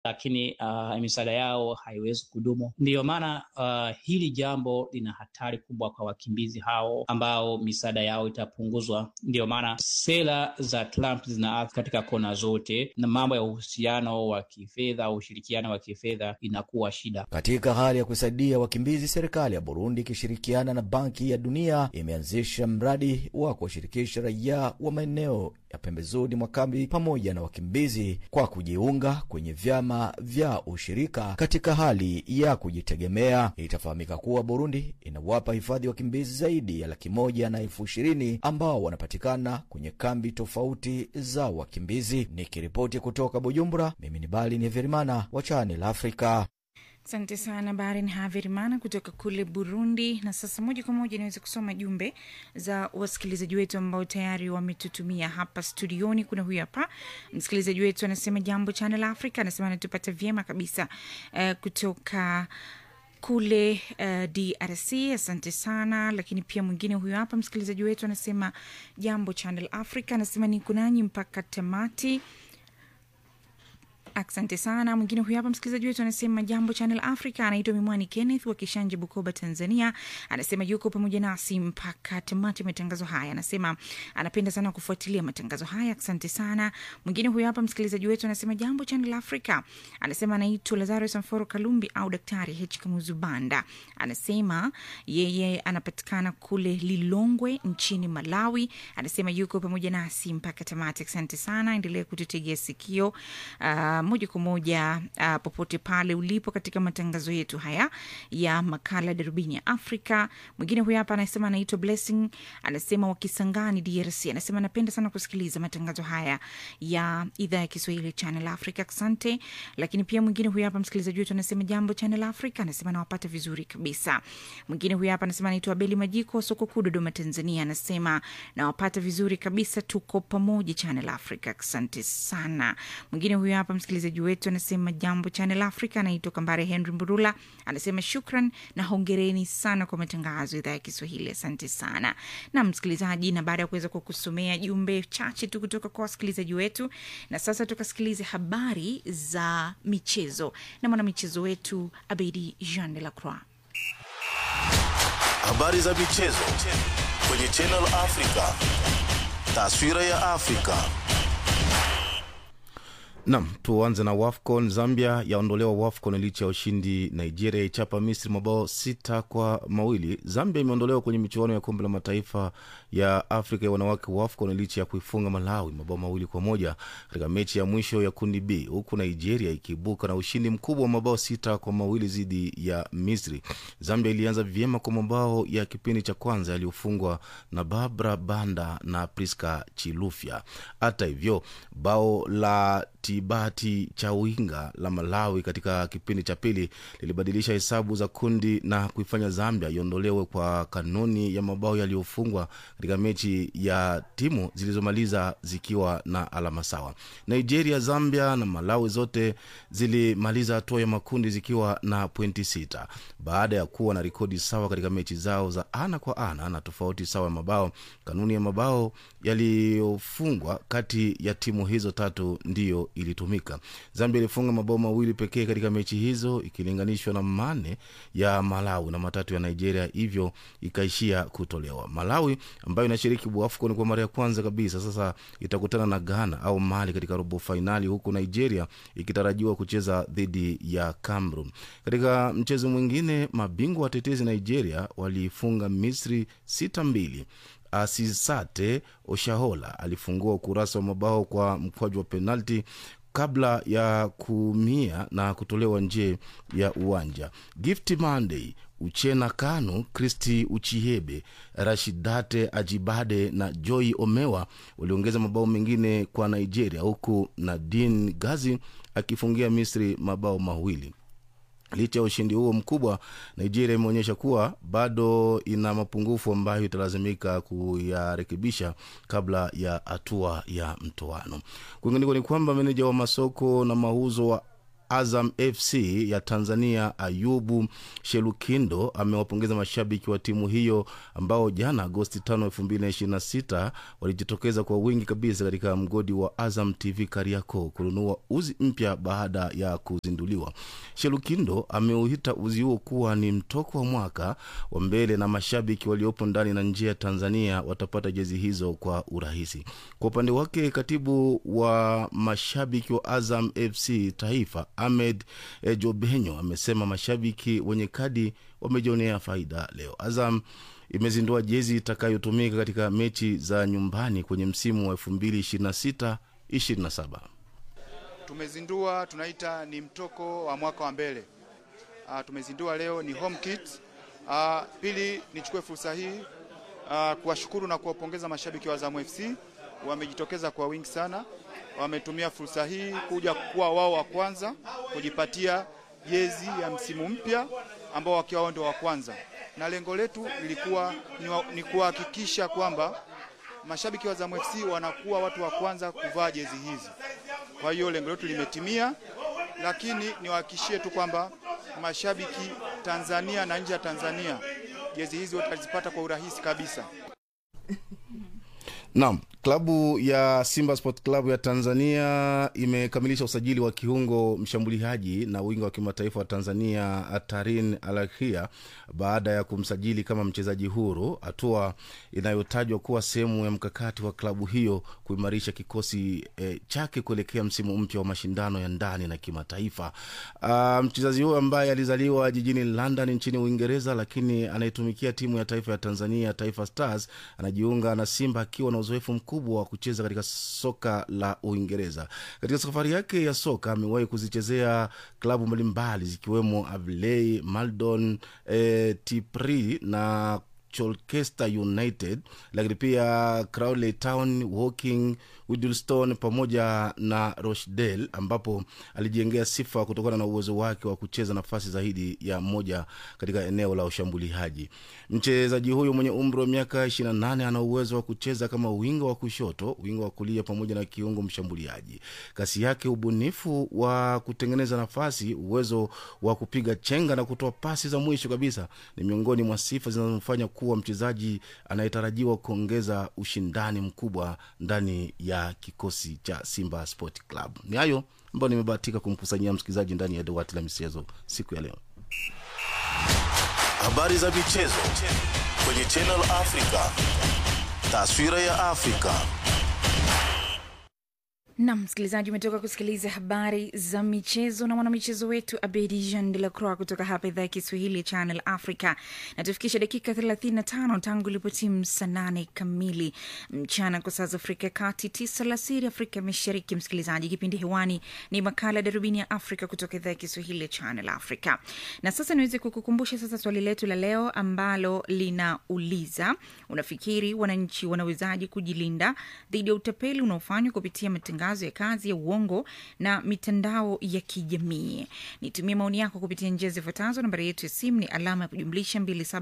lakini uh, misaada yao haiwezi kudumu. Ndiyo maana uh, hili jambo lina hatari kubwa kwa wakimbizi hao ambao misaada yao itapunguzwa. Ndiyo maana sera za Trump zinaathiri katika kona zote, na mambo ya uhusiano wa kifedha au ushirikiano wa kifedha inakuwa shida. Katika hali ya kusaidia wakimbizi, serikali ya Burundi ikishirikiana na Banki ya Dunia imeanzisha mradi wa kuwashirikisha raia wa maeneo ya pembezoni mwa kambi pamoja na wakimbizi kwa kujiunga kwenye vyama vya ushirika katika hali ya kujitegemea. Itafahamika kuwa Burundi inawapa hifadhi wakimbizi zaidi ya laki moja na elfu ishirini ambao wanapatikana kwenye kambi tofauti za wakimbizi. Nikiripoti kutoka Bujumbura, mimi ni Bali ni Verimana wa Channel Africa. Asante sana Barin Haverimana kutoka kule Burundi. Na sasa moja kwa moja niweze kusoma jumbe za wasikilizaji wetu ambao tayari wametutumia hapa studioni. Kuna huyu hapa msikilizaji wetu anasema, jambo Channel Africa, anasema anatupata vyema kabisa uh, kutoka kule uh, DRC. Asante sana. Lakini pia mwingine huyu hapa msikilizaji wetu anasema, jambo Channel Africa, anasema niko nanyi mpaka tamati. Asante sana. Mwingine huyu hapa msikilizaji wetu anasema jambo Channel Africa, anaitwa Mimwani Kenneth wa Kishanje, Bukoba, Tanzania. Anasema yuko pamoja nasi mpaka tamati matangazo haya. Anasema anapenda sana kufuatilia matangazo haya. Asante sana. Mwingine huyu hapa msikilizaji wetu anasema jambo Channel Africa, anasema anaitwa Lazaro Samforo Kalumbi au Daktari H Kamuzu Banda. Anasema yeye anapatikana kule Lilongwe nchini Malawi. Anasema yuko pamoja nasi mpaka tamati. Asante sana, endelee kututegea sikio uh, moja kwa moja uh, popote pale ulipo katika matangazo yetu haya ya makala darubini ya Afrika. Mwingine huyu hapa anasema anaitwa Blessing, anasema wakisangani DRC, anasema anapenda sana kusikiliza matangazo haya ya idhaa ya Kiswahili Channel Africa. Asante. Lakini pia mwingine huyu hapa msikilizaji wetu anasema jambo Channel Africa, anasema nawapata vizuri kabisa. Mwingine huyu hapa anasema anaitwa Beli Majiko wa soko kuu Dodoma, Tanzania, anasema nawapata vizuri kabisa, tuko pamoja Channel Africa. Asante sana. Mwingine huyu hapa msikilizaji wetu anasema jambo Channel Africa, anaitwa Kambare Henry Mburula, anasema shukran na hongereni sana kwa matangazo idhaa ya Kiswahili. Asante sana na msikilizaji, na baada ya kuweza kukusomea jumbe chache tu kutoka kwa wasikilizaji wetu, na sasa tukasikilize habari za michezo na mwanamichezo wetu Abedi Jean de la Croix. Habari za michezo kwenye Channel Africa, taswira ya Afrika. Nam, tuanze na WAFCON. Zambia yaondolewa WAFCON licha ya ushindi. Nigeria ichapa Misri mabao sita kwa mawili. Zambia imeondolewa kwenye michuano ya kombe la mataifa ya Afrika ya wanawake WAFCON licha ya kuifunga Malawi mabao mawili kwa moja katika mechi ya mwisho ya kundi B, huku Nigeria ikiibuka na ushindi mkubwa wa mabao sita kwa mawili dhidi ya Misri. Zambia ilianza vyema kwa mabao ya kipindi cha kwanza yaliyofungwa na Barbara Banda na Priska Chilufya. Hata hivyo bao la Tibati Chawinga la Malawi katika kipindi cha pili lilibadilisha hesabu za kundi na kuifanya Zambia iondolewe kwa kanuni ya mabao yaliyofungwa katika mechi ya timu zilizomaliza zikiwa na alama sawa. Nigeria, Zambia na Malawi zote zilimaliza hatua ya makundi zikiwa na pointi sita baada ya kuwa na rekodi sawa katika mechi zao za ana kwa ana na tofauti sawa ya mabao. Kanuni ya mabao yaliyofungwa kati ya timu hizo tatu ndiyo ilitumika. Zambia ilifunga mabao mawili pekee katika mechi hizo ikilinganishwa na mane ya Malawi na matatu ya Nigeria, hivyo ikaishia kutolewa. Malawi ambayo inashiriki AFCON kwa mara ya kwanza kabisa sasa itakutana na Ghana au Mali katika robo fainali, huku Nigeria ikitarajiwa kucheza dhidi ya Cameroon. Katika mchezo mwingine, mabingwa watetezi Nigeria waliifunga Misri sita mbili. Asisate Oshahola alifungua ukurasa wa mabao kwa mkwaju wa penalti kabla ya kuumia na kutolewa nje ya uwanja. Gift Monday, Uchena Kanu, Kristi Uchihebe, Rashidate Ajibade na Joy Omewa waliongeza mabao mengine kwa Nigeria, huku Nadine Gazi akifungia Misri mabao mawili. Licha ya ushindi huo mkubwa, Nigeria imeonyesha kuwa bado ina mapungufu ambayo italazimika kuyarekebisha kabla ya hatua ya mtoano. Kwingineko ni kwamba meneja wa masoko na mauzo wa Azam FC ya Tanzania Ayubu Shelukindo amewapongeza mashabiki wa timu hiyo ambao jana Agosti 5, 2026 walijitokeza kwa wingi kabisa katika mgodi wa Azam TV Kariakoo kununua uzi mpya baada ya kuzinduliwa. Shelukindo ameuita uzi huo kuwa ni mtoko wa mwaka wa mbele na mashabiki waliopo ndani na nje ya Tanzania watapata jezi hizo kwa urahisi. Kwa upande wake, katibu wa mashabiki wa Azam FC taifa Ahmed eh, Jobenyo amesema mashabiki wenye kadi wamejionea faida leo. Azam imezindua jezi itakayotumika katika mechi za nyumbani kwenye msimu wa 2026 27. Tumezindua tunaita ni mtoko wa mwaka wa mbele. Uh, tumezindua leo ni home kit. Uh, pili nichukue fursa hii uh, kuwashukuru na kuwapongeza mashabiki wa Azam FC, wamejitokeza kwa wingi sana, wametumia fursa hii kuja kuwa wao wa kwanza kujipatia jezi ya msimu mpya ambao wakiwa wao ndio wa kwanza, na lengo letu lilikuwa ni, wa, ni kuhakikisha kwamba mashabiki wa Azam FC wanakuwa watu wa kwanza kuvaa jezi hizi. Kwa hiyo lengo letu limetimia, lakini niwahakikishie tu kwamba mashabiki Tanzania na nje ya Tanzania jezi hizi watazipata kwa urahisi kabisa. Naam, klabu ya Simba Sport Club ya Tanzania imekamilisha usajili wa kiungo mshambuliaji na winga wa kimataifa wa Tanzania Tarin Alakhia baada ya kumsajili kama mchezaji huru, hatua inayotajwa kuwa sehemu ya mkakati wa klabu hiyo kuimarisha kikosi eh, chake kuelekea msimu mpya wa mashindano ya ndani na kimataifa. Uh, mchezaji huyo ambaye alizaliwa jijini London nchini Uingereza, lakini anayetumikia timu ya taifa ya Tanzania Taifa Stars anajiunga na Simba akiwa na uzoefu mkubwa wa kucheza katika soka la Uingereza. Katika safari yake ya soka amewahi kuzichezea klabu mbalimbali zikiwemo Avley, Maldon, eh, Tipri na Colchester United, lakini pia Crawley Town, Woking, Widlestone pamoja na Rochdale, ambapo alijengea sifa kutokana na uwezo wake wa kucheza nafasi zaidi ya moja katika eneo la ushambuliaji. Mchezaji huyo mwenye umri wa miaka 28 ana uwezo wa kucheza kama winga wa kushoto, winga wa kulia pamoja na kiungo mshambuliaji. Kasi yake, ubunifu wa kutengeneza nafasi, uwezo wa kupiga chenga na kutoa pasi za mwisho kabisa ni miongoni mwa sifa zinazomfanya kuwa mchezaji anayetarajiwa kuongeza ushindani mkubwa ndani ya kikosi cha Simba Sport Club. Ni hayo ambayo nimebahatika kumkusanyia msikilizaji ndani ya dawati la michezo siku ya leo. Habari za michezo kwenye Channel Africa. Taswira ya Afrika. Nam msikilizaji, umetoka kusikiliza habari za michezo na mwanamichezo wetu Abedi Jean de la Croix kutoka hapa idhaa ya Kiswahili ya Channel Africa, na tufikisha dakika 35 tangu ilipotimu saa nane kamili mchana kwa saa za Afrika ya Kati, tisa alasiri Afrika ya Mashariki. Msikilizaji, kipindi hewani ni makala ya Darubini ya Afrika kutoka idhaa ya Kiswahili ya Channel Africa. Na sasa niweze kukukumbusha sasa swali letu la leo ambalo linauliza, unafikiri wananchi wanawezaje kujilinda dhidi ya utapeli unaofanywa kupitia matangazo ya kazi ya uongo na mitandao ya kijamii. Nitumie maoni yako kupitia njia zifuatazo. Nambari yetu ya simu ni alama ya kujumlisha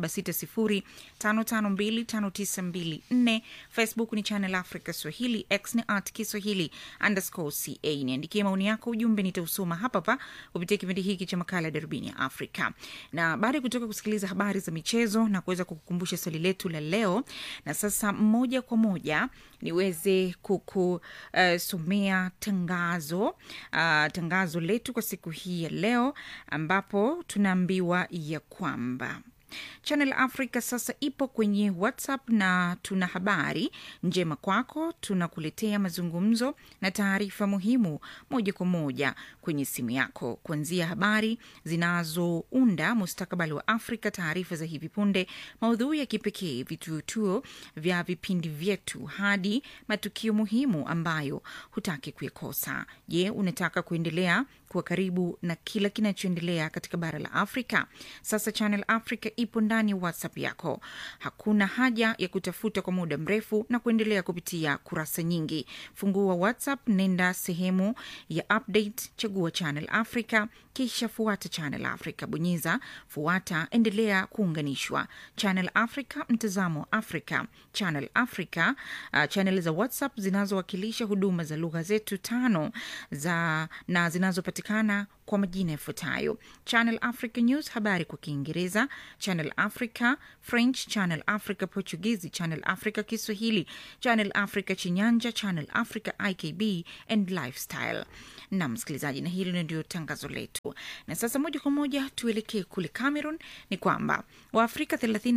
276055259254. Facebook ni Channel Africa Swahili, X ni at Kiswahili underscore ca. Niandikie maoni yako, ujumbe nitausoma hapa hapa kupitia kipindi hiki cha makala ya darubini ya Afrika. Na baada ya kutoka kusikiliza habari za michezo na kuweza kukukumbusha swali letu la leo, na sasa moja kwa moja niweze kukusomea uh, tangazo uh, tangazo letu kwa siku hii ya leo ambapo tunaambiwa ya kwamba Channel Africa sasa ipo kwenye WhatsApp na tuna habari njema kwako. Tunakuletea mazungumzo na taarifa muhimu moja kwa moja kwenye simu yako, kuanzia habari zinazounda mustakabali wa Afrika, taarifa za hivi punde, maudhui ya kipekee, vitutuo vya vipindi vyetu, hadi matukio muhimu ambayo hutaki kuyakosa. Je, unataka kuendelea kuwa karibu na kila kinachoendelea katika bara la Afrika? Sasa Channel Africa ipo ndani ya WhatsApp yako. Hakuna haja ya kutafuta kwa muda mrefu na kuendelea kupitia kurasa nyingi. Fungua WhatsApp, nenda sehemu ya update, chagua Channel Africa, kisha fuata Channel Africa, bonyeza fuata, endelea kuunganishwa. Channel Africa, mtazamo wa Afrika. Channel Africa, uh, channel za WhatsApp zinazowakilisha huduma za lugha zetu tano za na zinazopatikana kwa majina yafuatayo: Channel Africa News, habari kwa Kiingereza; Channel Africa French; Channel Africa Portuguese; Channel Africa Kiswahili; Channel Africa Chinyanja; Channel Africa IKB and Lifestyle. Na msikilizaji, na hili ndio tangazo letu. Na sasa moja kwa moja tuelekee kule Cameroon. Ni kwamba Waafrika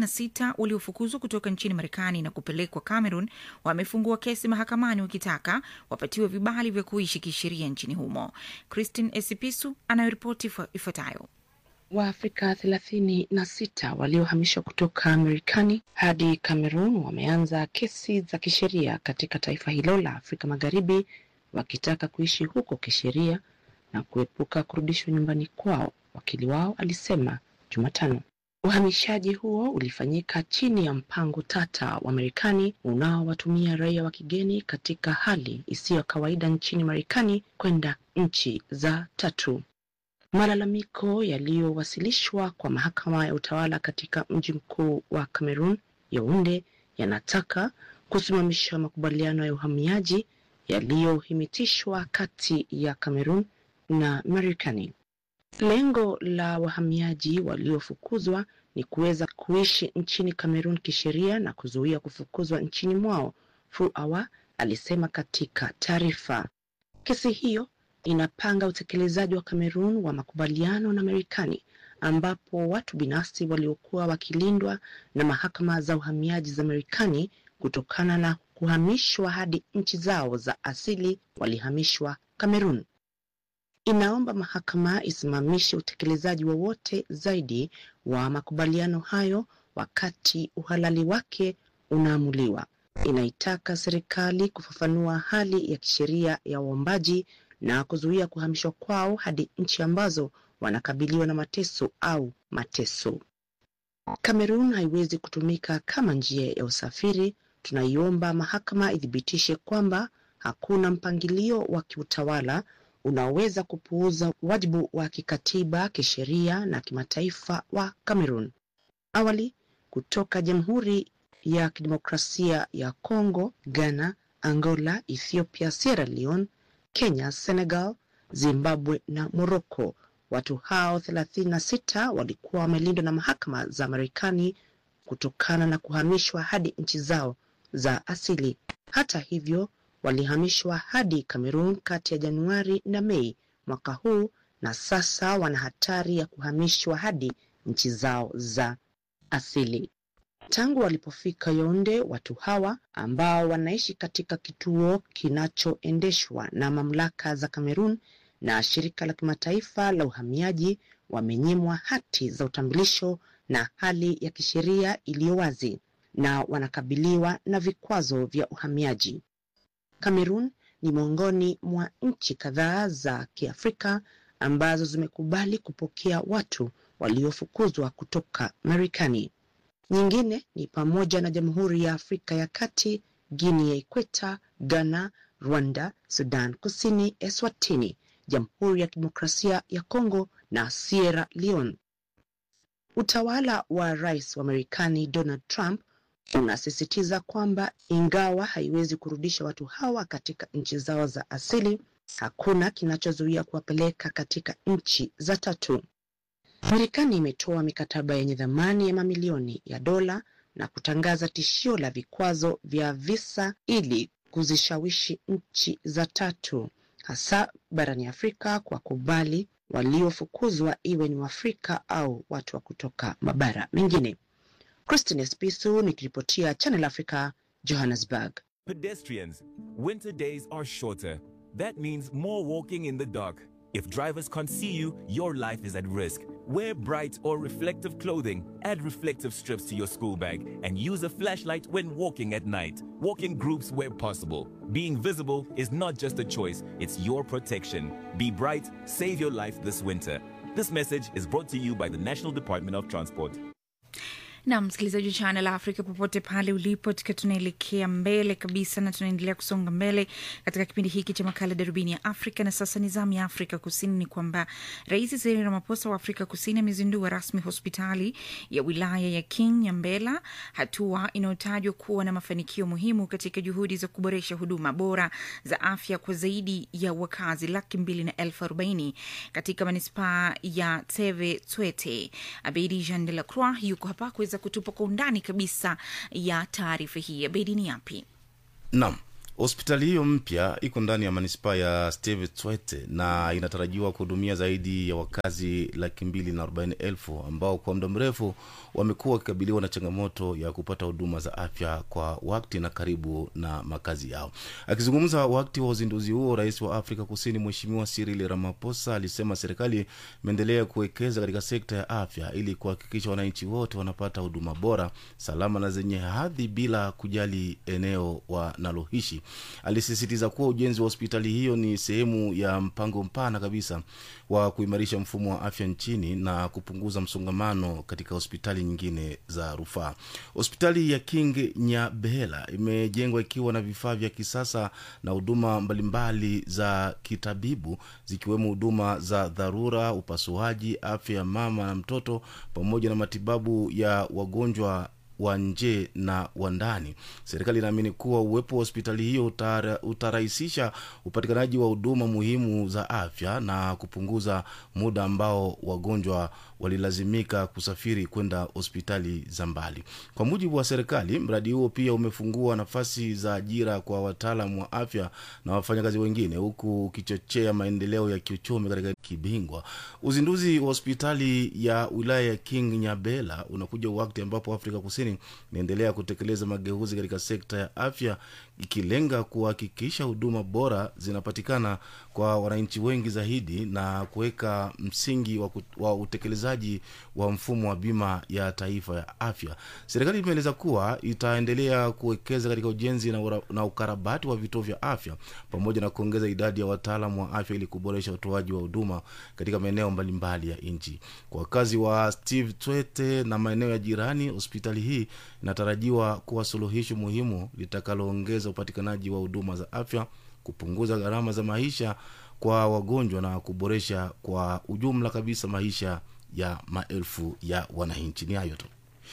36 waliofukuzwa kutoka nchini Marekani na kupelekwa Cameroon wamefungua kesi mahakamani wakitaka wapatiwe vibali vya kuishi kisheria nchini humo. Christine Esipisu anayoripoti ifuatayo. Waafrika thelathini na sita waliohamishwa kutoka Marekani hadi Cameroon wameanza kesi za kisheria katika taifa hilo la Afrika Magharibi wakitaka kuishi huko kisheria na kuepuka kurudishwa nyumbani kwao, wakili wao alisema Jumatano. Uhamishaji huo ulifanyika chini ya mpango tata wa Marekani unaowatumia raia wa kigeni katika hali isiyo ya kawaida nchini Marekani kwenda nchi za tatu. Malalamiko yaliyowasilishwa kwa mahakama ya utawala katika mji mkuu wa Cameroon, Yaounde, yanataka kusimamisha makubaliano ya uhamiaji yaliyohimitishwa kati ya Cameroon na Marekani. Lengo la wahamiaji waliofukuzwa ni kuweza kuishi nchini Cameroon kisheria na kuzuia kufukuzwa nchini mwao, Fuawa alisema katika taarifa. Kesi hiyo inapanga utekelezaji wa Cameroon wa makubaliano na Marekani ambapo watu binafsi waliokuwa wakilindwa na mahakama za uhamiaji za Marekani kutokana na kuhamishwa hadi nchi zao za asili walihamishwa Cameroon. Inaomba mahakama isimamishe utekelezaji wowote zaidi wa makubaliano hayo wakati uhalali wake unaamuliwa. Inaitaka serikali kufafanua hali ya kisheria ya waombaji na kuzuia kuhamishwa kwao hadi nchi ambazo wanakabiliwa na mateso au mateso. Kamerun haiwezi kutumika kama njia ya usafiri. Tunaiomba mahakama ithibitishe kwamba hakuna mpangilio wa kiutawala unaoweza kupuuza wajibu wa kikatiba, kisheria na kimataifa wa Kamerun. Awali, kutoka Jamhuri ya Kidemokrasia ya Kongo, Ghana, Angola, Ethiopia, Sierra Leone, Kenya, Senegal, Zimbabwe na Morocco. Watu hao 36 walikuwa wamelindwa na mahakama za Marekani kutokana na kuhamishwa hadi nchi zao za asili. Hata hivyo, walihamishwa hadi Cameroon kati ya Januari na Mei mwaka huu na sasa wana hatari ya kuhamishwa hadi nchi zao za asili. Tangu walipofika Yaounde, watu hawa ambao wanaishi katika kituo kinachoendeshwa na mamlaka za Cameroon na shirika la kimataifa la uhamiaji wamenyimwa hati za utambulisho na hali ya kisheria iliyo wazi na wanakabiliwa na vikwazo vya uhamiaji. Cameroon ni miongoni mwa nchi kadhaa za Kiafrika ambazo zimekubali kupokea watu waliofukuzwa kutoka Marekani. Nyingine ni pamoja na Jamhuri ya Afrika ya Kati, Guinea ya Ikweta, Ghana, Rwanda, Sudan Kusini, Eswatini, Jamhuri ya Kidemokrasia ya Kongo na Sierra Leone. Utawala wa Rais wa Marekani Donald Trump unasisitiza kwamba ingawa haiwezi kurudisha watu hawa katika nchi zao za asili, hakuna kinachozuia kuwapeleka katika nchi za tatu. Marekani imetoa mikataba yenye thamani ya mamilioni ya dola na kutangaza tishio la vikwazo vya visa ili kuzishawishi nchi za tatu hasa barani Afrika kwa kubali waliofukuzwa iwe ni Waafrika au watu wa kutoka mabara mengine. Christine Spisu nikiripotia Channel Africa, Johannesburg. Pedestrians, winter days are shorter. That means more walking in the dark. If drivers can't see you, your life is at risk. Wear bright or reflective clothing, add reflective strips to your school bag, and use a flashlight when walking at night. Walk in groups where possible. Being visible is not just a choice, it's your protection. Be bright, save your life this winter. This message is brought to you by the National Department of Transport. na msikilizaji wa Channel Africa popote pale ulipo, tukiwa tunaelekea mbele kabisa na tunaendelea kusonga mbele katika kipindi hiki cha makala darubini ya Afrika. Na sasa ni zamu ya Afrika Kusini. Ni kwamba Rais Cyril Ramaphosa wa Afrika Kusini amezindua rasmi hospitali ya wilaya ya King Nyambela, hatua inayotajwa kuwa na mafanikio muhimu katika juhudi za kuboresha huduma bora za afya kwa zaidi ya wakazi laki mbili na elfu arobaini katika manispaa ya Teve Twete. Abedi Jean de la Croix yuko hapa kuweza kutupa kwa undani kabisa ya taarifa hii. Abedi, ni yapi? Naam, hospitali hiyo mpya iko ndani ya manispaa ya Steve Tshwete na inatarajiwa kuhudumia zaidi ya wakazi laki mbili na arobaini elfu ambao kwa muda mrefu wamekuwa wakikabiliwa na changamoto ya kupata huduma za afya kwa wakati na karibu na makazi yao. Akizungumza wakati wa uzinduzi huo, rais wa Afrika Kusini Mheshimiwa Cyril Ramaphosa alisema serikali imeendelea kuwekeza katika sekta ya afya ili kuhakikisha wananchi wote wanapata huduma bora, salama na zenye hadhi bila kujali eneo wanaloishi. Alisisitiza kuwa ujenzi wa hospitali hiyo ni sehemu ya mpango mpana kabisa wa kuimarisha mfumo wa afya nchini na kupunguza msongamano katika hospitali nyingine za rufaa. Hospitali ya King Nyabehela imejengwa ikiwa na vifaa vya kisasa na huduma mbalimbali za kitabibu zikiwemo huduma za dharura, upasuaji, afya ya mama na mtoto pamoja na matibabu ya wagonjwa wa nje na wa ndani. Serikali inaamini kuwa uwepo wa hospitali hiyo utara, utarahisisha upatikanaji wa huduma muhimu za afya na kupunguza muda ambao wagonjwa walilazimika kusafiri kwenda hospitali za mbali. Kwa mujibu wa serikali, mradi huo pia umefungua nafasi za ajira kwa wataalam wa afya na wafanyakazi wengine, huku ukichochea maendeleo ya kiuchumi katika kibingwa. Uzinduzi wa hospitali ya wilaya ya King Nyabela unakuja wakati ambapo Afrika Kusini inaendelea kutekeleza mageuzi katika sekta ya afya ikilenga kuhakikisha huduma bora zinapatikana kwa wananchi wengi zaidi na kuweka msingi wa, ku, wa utekelezaji wa mfumo wa bima ya taifa ya afya. Serikali imeeleza kuwa itaendelea kuwekeza katika ujenzi na, ura, na ukarabati wa vituo vya afya pamoja na kuongeza idadi ya wataalamu wa afya ili kuboresha utoaji wa huduma katika maeneo mbalimbali ya nchi. Kwa wakazi wa Steve Twete na maeneo ya jirani, hospitali hii inatarajiwa kuwa suluhisho muhimu litakaloongeza upatikanaji wa huduma za afya, kupunguza gharama za maisha kwa wagonjwa na kuboresha kwa ujumla kabisa maisha ya maelfu ya wananchi. Ni hayo tu.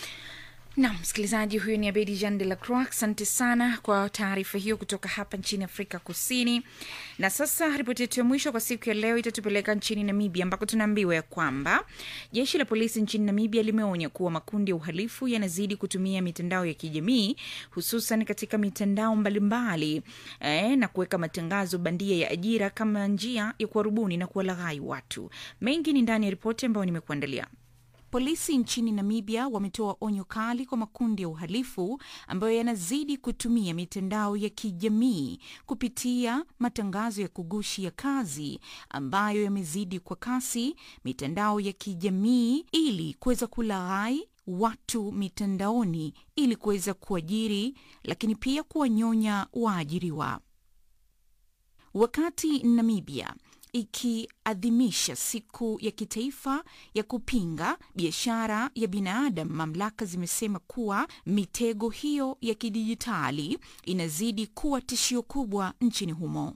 Nam msikilizaji, huyu ni Abedi Jean de la Croix. Asante sana kwa taarifa hiyo kutoka hapa nchini Afrika Kusini. Na sasa ripoti yetu ya mwisho kwa siku ya leo itatupeleka nchini Namibia, ambako tunaambiwa ya kwamba jeshi la polisi nchini Namibia limeonya kuwa makundi ya uhalifu yanazidi kutumia mitandao ya kijamii, hususan katika mitandao mbalimbali eh, na kuweka matangazo bandia ya ajira kama njia ya kuwarubuni na kuwalaghai watu. Mengi ni ndani ya ripoti ambayo nimekuandalia. Polisi nchini Namibia wametoa onyo kali kwa makundi ya uhalifu ambayo yanazidi kutumia mitandao ya kijamii kupitia matangazo ya kugushi ya kazi ambayo yamezidi kwa kasi mitandao ya kijamii ili kuweza kulaghai watu mitandaoni ili kuweza kuajiri, lakini pia kuwanyonya waajiriwa. Wakati Namibia ikiadhimisha siku ya kitaifa ya kupinga biashara ya binadamu, mamlaka zimesema kuwa mitego hiyo ya kidijitali inazidi kuwa tishio kubwa nchini humo.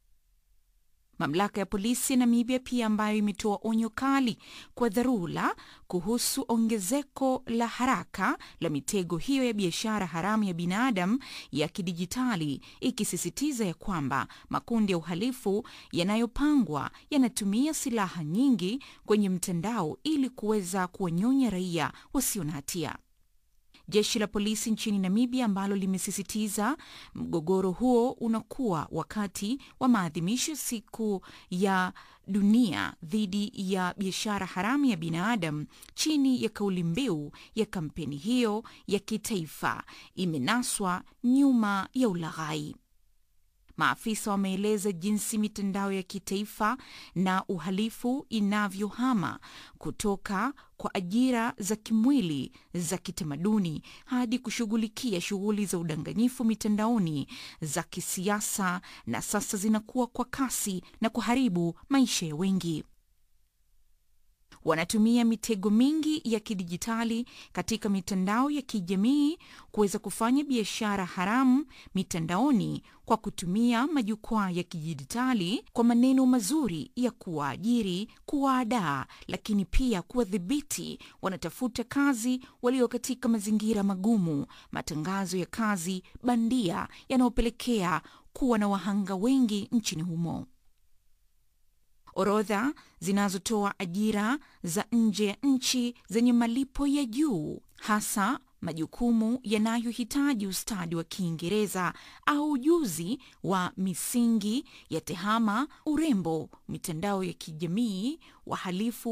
Mamlaka ya polisi ya Namibia pia ambayo imetoa onyo kali kwa dharura kuhusu ongezeko la haraka la mitego hiyo ya biashara haramu ya binadamu ya kidijitali, ikisisitiza ya kwamba makundi ya uhalifu yanayopangwa yanatumia silaha nyingi kwenye mtandao ili kuweza kuwanyonya raia wasio na hatia. Jeshi la polisi nchini Namibia ambalo limesisitiza mgogoro huo unakuwa wakati wa maadhimisho siku ya dunia dhidi ya biashara haramu ya binadamu chini ya kauli mbiu ya kampeni hiyo ya kitaifa imenaswa nyuma ya ulaghai. Maafisa wameeleza jinsi mitandao ya kitaifa na uhalifu inavyohama kutoka kwa ajira za kimwili za kitamaduni hadi kushughulikia shughuli za udanganyifu mitandaoni za kisiasa, na sasa zinakuwa kwa kasi na kuharibu maisha ya wengi. wanatumia mitego mingi ya kidijitali katika mitandao ya kijamii kuweza kufanya biashara haramu mitandaoni kwa kutumia majukwaa ya kidijitali kwa maneno mazuri ya kuwaajiri, kuwaadaa, lakini pia kuwadhibiti wanatafuta kazi walio katika mazingira magumu, matangazo ya kazi bandia yanayopelekea kuwa na wahanga wengi nchini humo. Orodha zinazotoa ajira za nje ya nchi zenye malipo ya juu, hasa majukumu yanayohitaji ustadi wa Kiingereza au ujuzi wa misingi ya tehama, urembo, mitandao ya kijamii, wahalifu